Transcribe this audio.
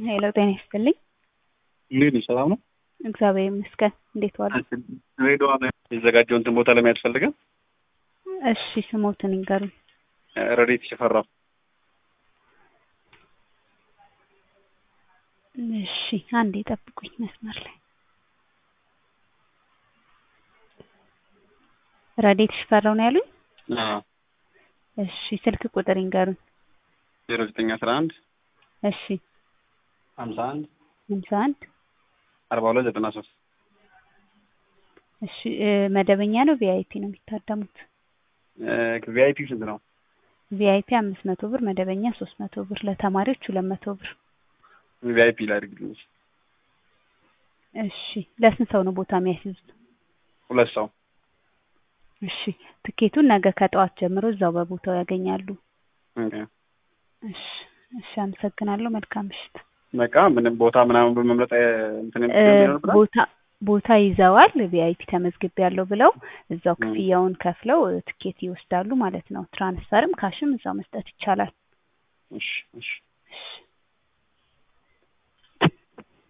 ሄሎ ጤና ይስጥልኝ። እንዴት ነሽ? ሰላም ነው? እግዚአብሔር ይመስገን። እንዴት ዋሉ? ድሬዳዋ ላይ የተዘጋጀው እንትን ቦታ ለመያዝ ፈልገን እሺ ስሞትን ይንገሩኝ። ረዴት ሽፈራው እሺ አንዴ ጠብቁኝ መስመር ላይ ረዴት ሽፈራው ነው ያሉኝ? እሺ ስልክ ቁጥር ይንገሩኝ። ዜሮ ዘጠኝ አስራ አንድ እሺ ሀምሳ አንድ ሃምሳ አንድ አርባ ሁለት ዘጠና ሶስት እሺ እ መደበኛ ነው ቪአይፒ ነው የሚታደሙት? ቪአይፒ ስንት ነው? ቪአይፒ አምስት መቶ ብር መደበኛ ሶስት መቶ ብር ለተማሪዎች ሁለት መቶ ብር ቪአይፒ ላድርግልኝ። እሺ ለስንት ሰው ነው ቦታ የሚያስይዙት? ሁለት ሰው እሺ ትኬቱን ነገ ከጠዋት ጀምሮ እዛው በቦታው ያገኛሉ። ኦኬ። እሺ እሺ አመሰግናለሁ። መልካም ምሽት። በቃ ምንም ቦታ ምናምን በመምረጥ እንትን እ የሚሆንብናል። ቦታ ቦታ ይዘዋል ቪአይፒ ተመዝግቤ ያለው ብለው እዛው ም። ክፍያውን ከፍለው እ ትኬት ይወስዳሉ ማለት ነው። ትራንስፈርም ካሽም እዛው መስጠት ይቻላል። እሺ እሺ እሺ